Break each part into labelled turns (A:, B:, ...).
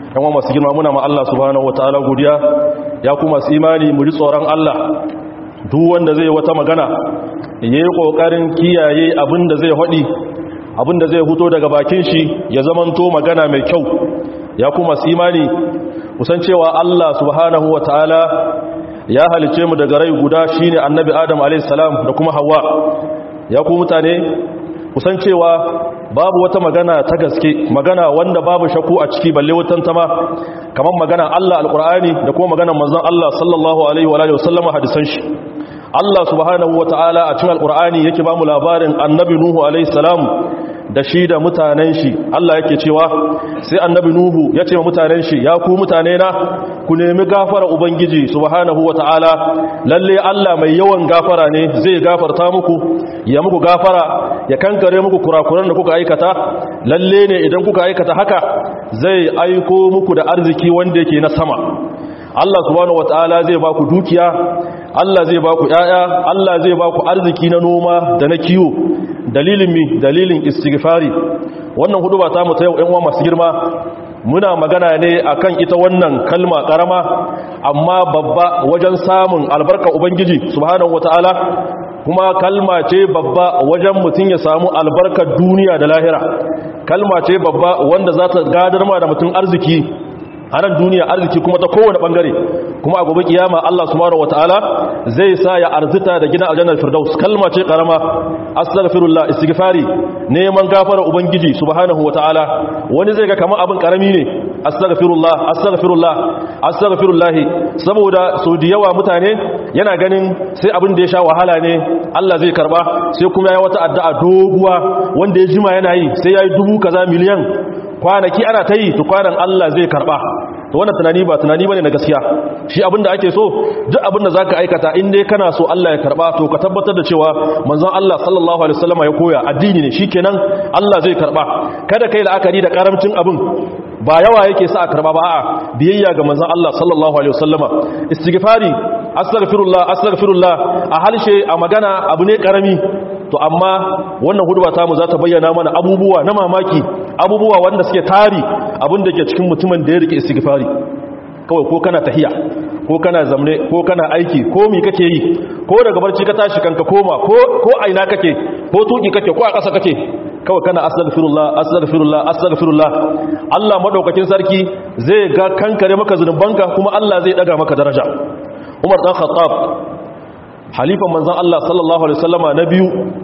A: yan masu girma muna ma Allah subhanahu wataala godiya ya kuma su imani mu ji tsoron Allah duk wanda zai wata magana yayi kokarin kiyaye abin da zai hadi abin da zai huto daga bakin shi ya zamanto magana mai kyau ya kuma su imani kusan cewa Allah subhanahu wataala ya halice mu daga rai guda shine annabi Adam alayhi salam da kuma Hawwa ya ku mutane kusan cewa babu wata magana ta gaske magana wanda babu shaku a ciki balle wutan tama kamar magana Allah alqur'ani da kuma magana manzon Allah sallallahu alaihi wa alihi wasallam hadisan shi Allah subhanahu wataala a cikin alqur'ani yake ba mu labarin annabi nuhu alaihi salam da shi da mutanen shi Allah yake cewa sai annabi nuhu ya ce wa mutanen shi ya ku mutane na ku nemi gafara ubangiji subhanahu wataala lalle Allah mai yawan gafara ne zai gafarta muku ya muku gafara ya kankare muku kurakuran da kuka aikata lalle ne idan kuka aikata haka zai aiko muku da arziki wanda yake na sama Allah subhanahu wataala zai ba ku dukiya Allah zai ba ku ƴaƴa Allah zai ba ku arziki na noma da na kiwo dalilin mi dalilin istighfari wannan hudu ba ta mu ta yau ɗan uwa masu girma muna magana ne akan ita wannan kalma karama amma babba wajen samun albarka ubangiji subhanahu wataala kuma kalma ce babba wajen mutum ya samu albarkar duniya da lahira kalma ce babba wanda za ta gadar ma da mutum arziki a nan duniya arziki kuma ta kowane bangare kuma a gobe kiyama Allah subhanahu wataala zai sa ya arzita da gidan aljannar firdaus kalma ce karama astaghfirullah istighfari neman gafara ubangiji subhanahu wataala wani zai ga kamar abin karami ne astaghfirullah astaghfirullah astaghfirullah saboda so da yawa mutane yana ganin sai abin da ya sha wahala ne Allah zai karba sai kuma ya wata addu'a doguwa wanda ya jima yana yi sai yayi dubu kaza miliyan kwanaki ana ta yi to kwanan Allah zai karba to wannan tunani ba tunani bane na gaskiya shi abinda ake so duk abinda zaka aikata in dai kana so Allah ya karba to ka tabbatar da cewa manzon Allah sallallahu alaihi wasallam ya koya addini ne shikenan Allah zai karba kada kai la'akari da karamcin abin ba yawa yake sa a karba ba a'a biyayya ga manzon Allah sallallahu alaihi wasallama istighfari astaghfirullah astaghfirullah a halshe a magana abu ne karami to amma wannan huduba ta mu za ta bayyana mana abubuwa na mamaki abubuwa wanda suke tari abin da ke cikin mutumin da ya rike istighfari kawai ko kana tahiya ko kana zamne ko kana aiki ko mi kake yi ko daga barci ka tashi kanka koma ko ko aina kake ko tuki kake ko a ƙasa kake kawai kana astaghfirullah astaghfirullah astaghfirullah Allah madaukakin sarki zai ga kankare maka zunubanka kuma Allah zai daga maka daraja Umar dan Khattab halifan manzon Allah sallallahu alaihi wasallama na biyu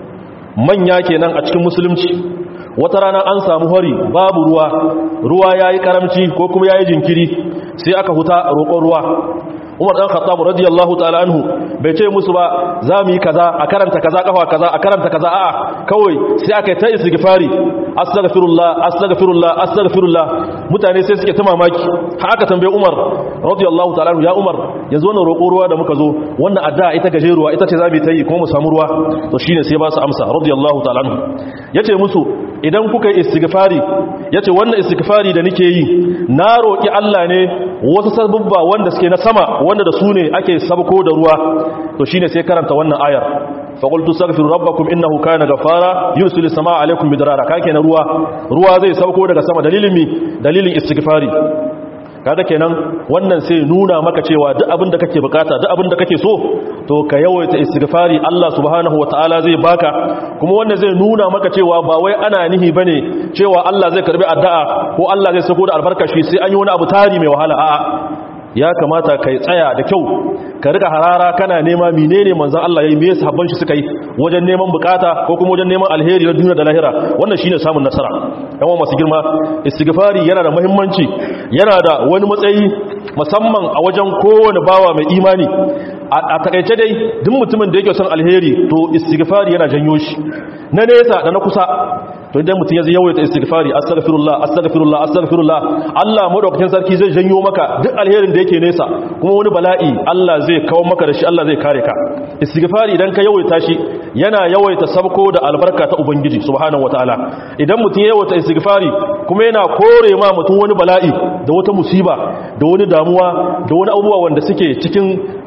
A: manya kenan a cikin musulunci wata rana an samu hari babu ruwa ruwa yayi karamci ko kuma yayi jinkiri sai aka huta roƙon ruwa Umar dan Khattab radiyallahu ta'ala anhu bai ce musu ba za mu yi kaza a karanta kaza kafa kaza a karanta kaza a'a kawai sai aka yi ta istighfari astaghfirullah astaghfirullah astaghfirullah mutane sai suke ta mamaki har aka tambaye Umar radiyallahu ta'ala anhu ya Umar yanzu wannan roƙo ruwa da muka zo wannan addu'a ita gajeruwa ita ce za mu ta yi kuma mu samu ruwa to shine sai ba su amsa radiyallahu ta'ala anhu yace musu idan kuka yi istighfari yace wannan istighfari da nake yi na roki Allah ne wasu sabubba wanda suke na sama wanda da su ne ake sabko da ruwa to shine sai karanta wannan ayar faqultu astaghfiru rabbakum innahu kana ghafara yursilu samaa alaykum bidarara kake na ruwa ruwa zai sabko daga sama dalilin mi dalilin istighfari kaga kenan wannan sai nuna maka cewa duk abin da kake bukata duk abin da kake so to ka yawaita istighfari Allah subhanahu wataala zai baka kuma wannan zai nuna maka cewa ba wai ana nihi bane cewa Allah zai karbi addu'a ko Allah zai sako da albarkashi sai an yi wani abu tari mai wahala a'a ya kamata kai tsaya da kyau ka riga harara kana nema menene manzon Allah yayi me yasa habban shi suka yi wajen neman bukata ko kuma wajen neman alheri na duniya da lahira wannan shine samun nasara yawan masu girma istighfari yana da muhimmanci yana da wani matsayi musamman a wajen kowane bawa mai imani a takaice dai duk mutumin da yake son alheri to istighfari yana janyo shi na nesa da na kusa to idan mutum ya yawaita istighfari astaghfirullah astaghfirullah astaghfirullah Allah madaukakin sarki zai janyo maka duk alherin da yake nesa kuma wani bala'i Allah zai kawo maka da shi Allah zai kare ka istighfari idan ka yawaita shi yana yawaita sabko da albarka ta ubangiji subhanahu wataala idan mutum ya yawaita istighfari kuma yana kore ma mutum wani bala'i da wata musiba da wani damuwa da wani abubuwa wanda suke cikin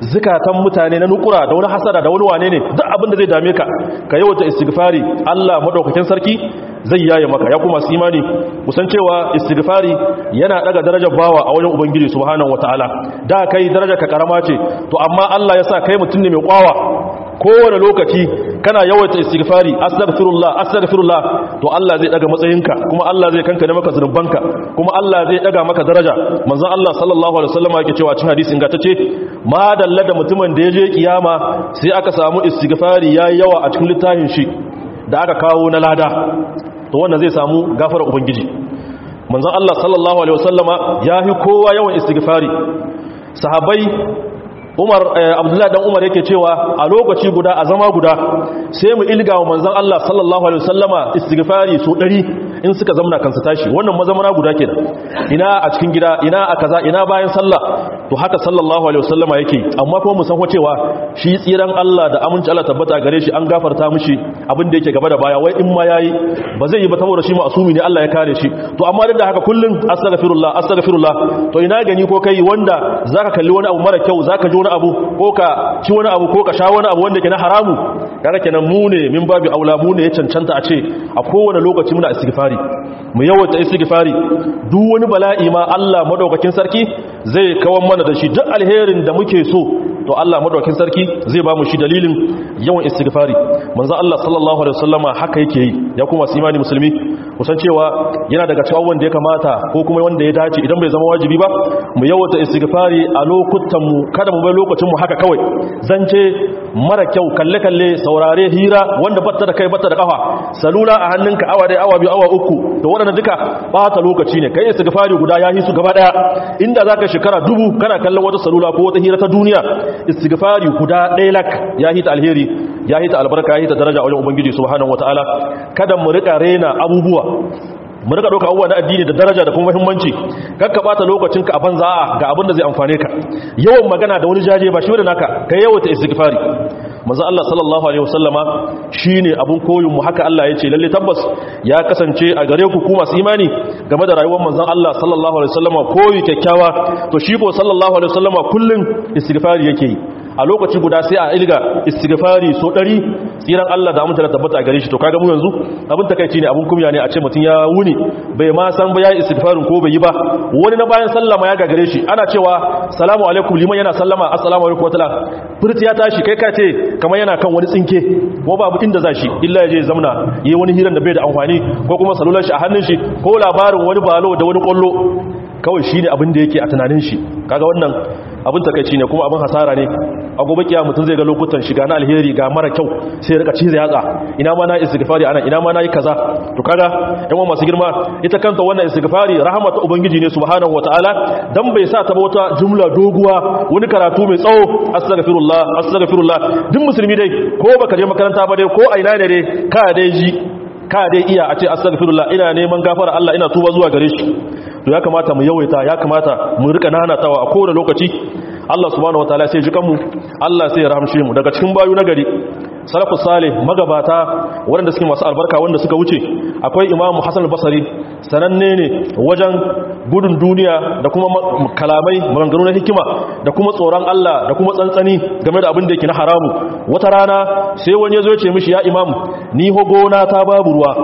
A: zukatan mutane na nukura da wani hasada da wani wane ne duk abin da zai dame ka ka yawaita istighfari Allah madaukakin sarki zai yaye maka ya kuma su imani kusan cewa istighfari yana daga darajar bawa a wajen ubangiji subhanahu wataala da kai darajar ka karama ce to amma Allah ya sa kai mutum ne mai kwawa kowane lokaci kana yawaita istighfari astaghfirullah astaghfirullah to Allah zai daga matsayinka kuma Allah zai kankane maka zunubanka kuma Allah zai daga maka daraja manzon Allah sallallahu alaihi wasallam yake cewa cikin hadisi ingantacce ma dalla da mutumin da yaje kiyama sai aka samu istighfari yayi yawa a cikin littafin shi da aka kawo na lada to wannan zai samu gafara ubangiji manzon Allah sallallahu alaihi wasallama yahi kowa yawan istighfari sahabbai Umar Abdullahi dan Umar yake cewa a lokaci guda a zama guda sai mu ilga wa manzon Allah sallallahu alaihi wasallama istighfari so 100 in suka zamna kansu tashi wannan mazamana guda kenan ina a cikin gida ina a kaza ina bayan sallah to haka sallallahu alaihi wasallama yake amma kuma mu san ko cewa shi tsiran Allah da aminci Allah tabbata gare shi an gafarta mishi abin da yake gaba da baya wai in ma yayi ba zai yi ba saboda shi ma'asumi ne Allah ya kare shi to amma duk da haka kullun astaghfirullah astaghfirullah to ina gani ko kai wanda zaka kalli wani abu mara kyau zaka ji wani abu ko ka ci wani abu ko ka sha wani abu wanda ke na haramu kaga kenan mu ne min babu aula mu ne ya cancanta a ce a kowane lokaci muna istighfari mu yawaita istighfari duk wani bala'i ma Allah madaukakin sarki zai kawan mana da shi duk alherin da muke so to Allah madaukakin sarki zai ba mu shi dalilin yawan istighfari manzo Allah sallallahu alaihi wasallama haka yake yi ya kuma su imani musulmi kusan cewa yana daga cikin wanda ya kamata ko kuma wanda ya dace idan bai zama wajibi ba mu yawaita istighfari a lokutan mu kada mu bai lokacin mu haka kawai zance mara kyau kalle kalle saurare hira wanda batta da kai batta da kafa salula a hannunka awa dai awa biyu awa uku to waɗanda duka bata lokaci ne kai istighfari guda ya hisu gaba daya inda zaka shekara dubu kana kallon wata salula ko wata hira ta duniya istighfari guda ɗaya lak ya hita alheri ya hita albarka ya hita daraja a wajen ubangiji subhanahu wataala kada mu rika rena abubuwa mu rika dauka abubuwa na addini da daraja da kuma muhimmanci kakka bata lokacinka a banza ga abin da zai amfane ka yawan magana da wani jaje ba shi wanda naka kai yawaita istighfari manzo Allah sallallahu alaihi wasallama shine abun koyin mu haka Allah yace lalle tabbas ya kasance a gare ku ku masu imani game da rayuwar manzon Allah sallallahu alaihi wasallama koyi kyakkyawa to shi ko sallallahu alaihi wasallama kullun istighfari yake yi a lokaci guda sai a ilga istighfari so 100 tsiran Allah da amince da tabbata a gare shi to kaga mu yanzu abin takeici ne abun kumya ne a ce mutun ya wuni bai ma san ba yayi istighfarin ko bai yi ba wani na bayan sallama ya gagare shi ana cewa salamu alaikum liman yana sallama assalamu alaikum wataala furti ya tashi kai ka ce kamar yana kan wani tsinke ko babu inda za shi illa ya je zamna yi wani hiran da bai da amfani ko kuma salular shi a hannun shi ko labarin wani balo da wani kwallo kawai shi ne abin da yake a tunanin shi kaga wannan abin takaici ne kuma abin hasara ne a gobe kiyama mutum zai ga lokutan shiga na alheri ga mara kyau sai rika cize yatsa ina ma na istighfari anan ina ma na yi kaza to kaga yan uwa masu girma ita kanta wannan istighfari rahmatu ubangiji ne subhanahu wataala dan bai sa ta wata jumla doguwa wani karatu mai tsawo astaghfirullah astaghfirullah duk musulmi dai ko baka je makaranta ba dai ko a ina ne dai ka dai ji ka dai iya a ce astaghfirullah ina neman gafara Allah ina tuba zuwa gare shi to ya kamata mu yawaita ya kamata mu rika nanatawa a kowane lokaci Allah subhanahu wataala sai jikan mu Allah sai ya rahamshe mu daga cikin bayu nagari salafus salih magabata waɗanda suke masu albarka wanda suka wuce akwai imamu hasan al-basri sananne ne wajen gudun duniya da kuma kalamai maganganu na hikima da kuma tsoron Allah da kuma tsantsani game da abin da yake na haramu wata rana sai wani ya zo ya ce mishi ya imam ni hogona ta babu ruwa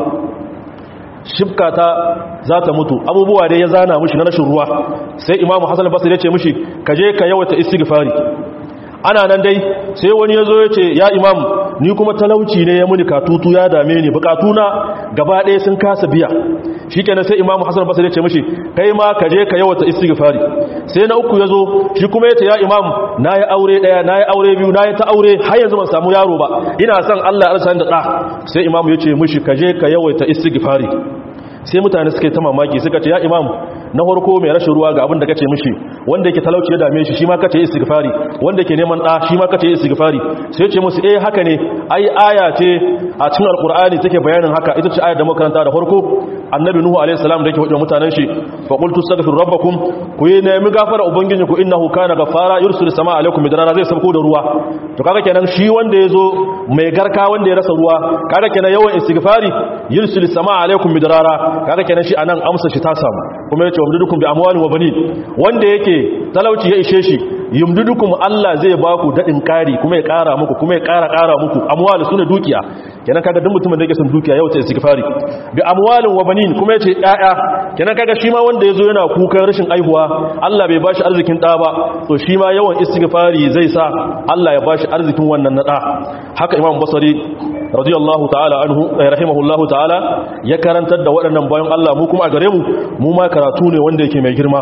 A: shibka ta za ta mutu abubuwa dai ya zana mishi na rashin ruwa sai imamu hasan al-basri ya ce mishi ka je ka yawaita istighfari ana nan dai sai wani ya zo ya ce ya imam ni kuma talauci ne ya muni katutu ya dame ni bukatuna gaba ɗaya sun kasa biya shi kenan sai imamu hassan basir ya ce mashi kai ma ka je ka yawata istighfari sai na uku ya zo shi kuma ya ce ya imam na yi aure ɗaya na yi aure biyu na yi ta aure har yanzu ban samu yaro ba ina son allah ya arsa da ɗa sai imam ya ce mashi ka je ka yawaita istighfari sai mutane suka yi ta mamaki suka ce ya imam na farko mai rashin ruwa ga abin da kace mishi wanda yake talauci ya dame shi shi ma kace istighfari wanda yake neman da shi ma kace istighfari sai ce musu eh haka ne ai aya ce a cikin alqur'ani take bayanin haka ita ce ayar da makaranta da farko annabi nuhu alaihi salam da yake hudu mutanen shi fa qultu astaghfiru rabbakum ku yi nemi gafara ubangiji ku innahu kana ghafara yursilu samaa alaikum midrara zai sauko da ruwa to kaga kenan shi wanda yazo mai garka wanda ya rasa ruwa kaga kenan yawan istighfari yursilu samaa alaikum midrara kaga kenan shi anan amsa shi ta samu kuma yace wamdudukum bi amwalin wa banin wanda yake talauci ya ishe shi yumdudukum Allah zai ba ku dadin kari kuma ya kara muku kuma ya kara kara muku amwal sune dukiya kenan kaga duk mutumin da yake son dukiya yau ta istighfari bi amwalin wa banin kuma yace yaya kenan kaga shi ma wanda yazo yana kukan rashin aihuwa Allah bai bashi arzikin da ba to shi ma yawan istighfari zai sa Allah ya bashi arzikin wannan nada haka Imam Basri radiyallahu ta'ala anhu rahimahullahu ta'ala ya karantar da waɗannan bayan Allah mu kuma a gare mu mu ma karatu ne wanda yake mai girma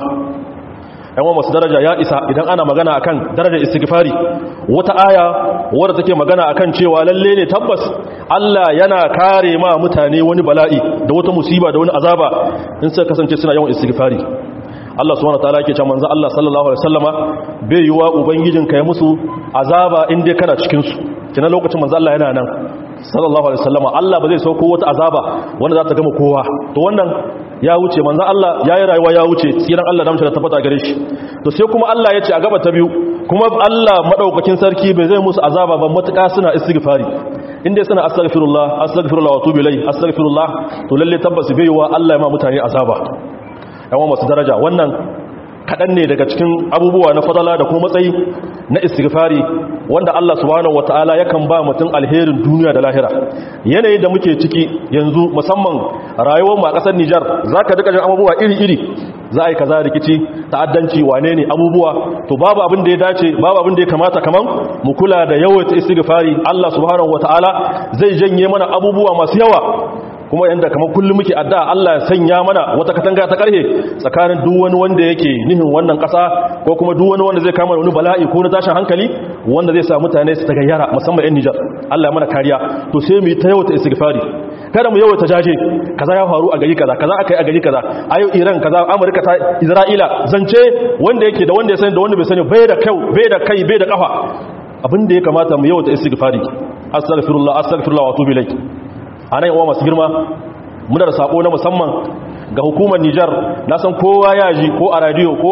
A: yan masu daraja ya isa idan ana magana akan darajar istighfari wata aya wadda take magana akan cewa lalle ne tabbas Allah yana kare ma mutane wani bala'i da wata musiba da wani azaba in suka kasance suna yawan istighfari Allah subhanahu wataala yake cewa manzo Allah sallallahu alaihi wasallama bai yiwa ubangijinka ya musu azaba in dai kana cikin su kina lokacin manzo Allah yana nan sallallahu alaihi wasallama Allah ba zai sauko wata azaba wanda za ta gama kowa to wannan ya wuce manzo Allah yayi rayuwa ya wuce tsiran Allah da mutum tabbata gare shi to sai kuma Allah ya ce a gaba ta biyu kuma Allah madaukakin sarki bai zai musu azaba ba matuƙa suna istighfari inda suna astaghfirullah astaghfirullah wa tubu ilai astaghfirullah to lalle tabbas bai yiwa Allah ya ma mutane azaba yawan masu daraja wannan kaɗan ne daga cikin abubuwa na fadala da kuma matsayi na istighfari wanda Allah subhanahu wataala yakan ba mutum alherin duniya da lahira yanayin da muke ciki yanzu musamman rayuwar mu a ƙasar Nijar zaka duka jin abubuwa iri-iri za a yi kaza rikici ta'addanci wane ne abubuwa to babu abin da ya dace babu abin da ya kamata kaman mu kula da yawaita istighfari Allah subhanahu wataala zai janye mana abubuwa masu yawa kuma yanda kamar kullum muke addu'a Allah ya sanya mana wata katanga ta karhe tsakanin duk wani wanda yake nihin wannan kasa ko kuma duk wani wanda zai kama wani bala'i ko na tashin hankali wanda zai sa mutane su tagayyara musamman yan Nijar Allah ya mana kariya to sai mu yi ta yawata istighfari kada mu yawata jaje kaza ya faru a gari kaza kaza akai a gari kaza ayo Iran kaza Amurka ta Isra'ila zance wanda yake da wanda ya sani da wanda bai sani bai da kai bai da kai bai da kafa abin da ya kamata mu yawata istighfari astaghfirullah astaghfirullah wa atubu ilayk a nan yawa masu girma muna da sako na musamman ga hukumar Nijar na san kowa ya ji ko a radio ko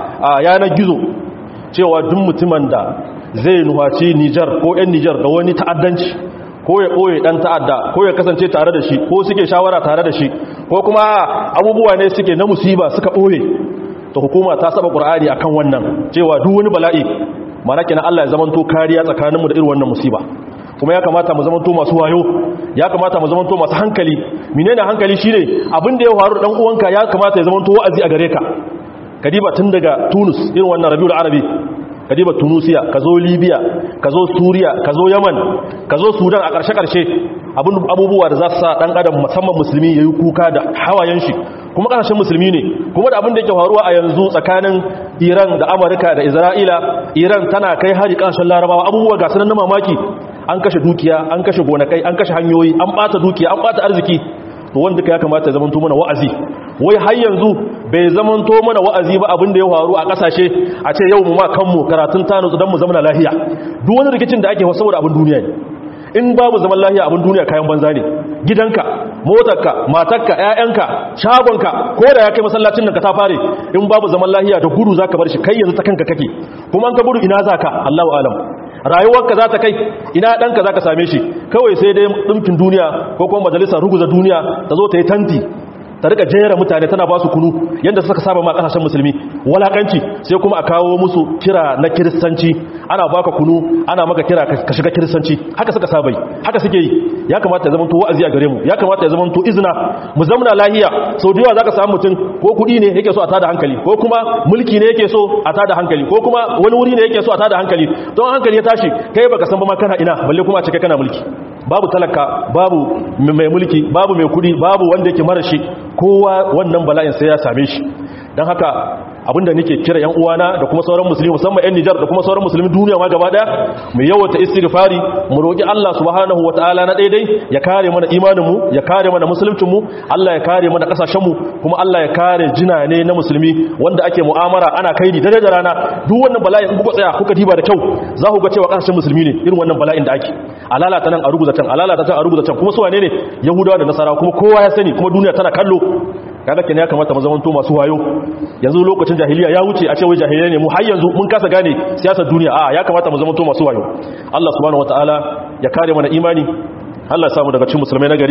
A: a yanar gizo cewa duk mutumin da zai nuhaci Nijar ko 'yan Nijar da wani ta'addanci ko ya ɓoye ɗan ta'adda ko ya kasance tare da shi ko suke shawara tare da shi ko kuma abubuwa ne suke na musiba suka ɓoye ta hukuma ta saba ƙur'ani a kan wannan cewa duk wani bala'i mana kenan Allah ya zamanto kariya tsakaninmu da irin wannan musiba kuma ya kamata mu zamanto masu wayo ya kamata mu zamanto masu hankali menene hankali shine abin da ya faru dan uwanka ya kamata ya zamanto wa'azi a gare ka kadiba tun daga Tunus irin wannan Rabiul Arabi kadiba Tunisia ka zo Libya ka zo Suriya ka zo Yaman ka zo Sudan a ƙarshe ƙarshe abubuwa da za su sa dan adam musamman musulmi yayi kuka da hawayen shi kuma ƙasashen musulmi ne kuma da abin da yake faruwa a yanzu tsakanin Iran da Amurka da Isra'ila Iran tana kai hari ƙasashen Larabawa abubuwa ga sanan na mamaki an kashe dukiya an kashe gonakai an kashe hanyoyi an bata dukiya an bata arziki to wanda ya kamata ya zamanto mana wa'azi wai har yanzu bai zamanto mana wa'azi ba abin da ya faru a kasashe a ce yau mu ma kanmu karatun tanu dan mu zama lafiya duk wani rikicin da ake wa saboda abin duniya ne in babu zaman lafiya abin duniya kayan banza ne gidanka motarka matarka ƴaƴanka shagonka ko da ya kai masallacin nan ka ta fare in babu zaman lafiya da gudu zaka bar shi kai yanzu ta kanka kake kuma an ka gudu ina zaka Allahu alam rayuwarka za ta kai ina ɗanka za ka same shi kawai sai dai ɗumkin duniya ko kuma majalisar ruguza duniya ta zo ta yi tanti ta rika jera mutane tana ba su kunu yadda suka saba ma kasashen musulmi walakanci sai kuma a kawo musu kira na kiristanci ana baka kunu ana maka kira ka shiga kiristanci haka suka sabai haka suke yi ya kamata ya zamanto wa'azi a gare mu ya kamata ya zamanto izina mu zamna lahiya sau da yawa zaka samu mutum ko kudi ne yake so a tada hankali ko kuma mulki ne yake so a tada hankali ko kuma wani wuri ne yake so a tada hankali don hankali ya tashi kai baka san ba ma kana ina balle kuma a ce kai kana mulki babu talaka babu mai mulki babu mai kudi babu wanda yake mara shi kowa wannan bala'in sai ya same shi don haka abinda nake kira yan uwana da kuma sauran musulmi musamman yan Nijar da kuma sauran musulmi duniya ma gaba daya mu yawata istighfari mu roki Allah subhanahu wataala na daidai ya kare mana imanin mu ya kare mana musuluncin mu Allah ya kare mana kasashen mu kuma Allah ya kare jinane na musulmi wanda ake mu'amara ana kaidi dare da rana duk wannan bala'in in kuka tsaya kuka diba da kyau za ku ga cewa kasashen musulmi ne irin wannan bala'in da ake alalata nan a rubuta can alalata can a rubuta can kuma su wane ne yahudawa da nasara kuma kowa ya sani kuma duniya tana kallo kaga kenan ya kamata mu zamanto masu wayo yanzu lokacin jahiliya ya wuce a ce wai jahiliya ne mu har yanzu mun kasa gane siyasar duniya a ya kamata mu zamanto masu wayo Allah subhanahu wataala ya kare mana imani Allah ya samu daga cikin musulmai na gari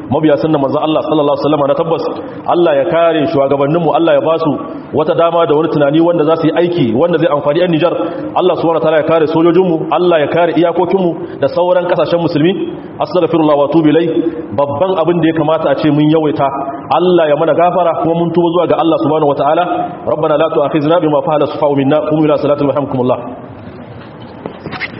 A: mabiya sunnan manzon Allah sallallahu alaihi wasallam na tabbas Allah ya kare shugabanninmu Allah ya basu wata dama da wani tunani wanda za su yi aiki wanda zai amfani yan Nijar Allah subhanahu wataala ya kare sojojinmu Allah ya kare iyakokinmu da sauran kasashen musulmi astaghfirullah wa atubu ilai babban abin da ya kamata a ce mun yawaita Allah ya mana gafara kuma mun tuba zuwa ga Allah subhanahu wataala rabbana la tu'akhizna bima fa'ala sufa'u minna qum ila salati wa hamkumullah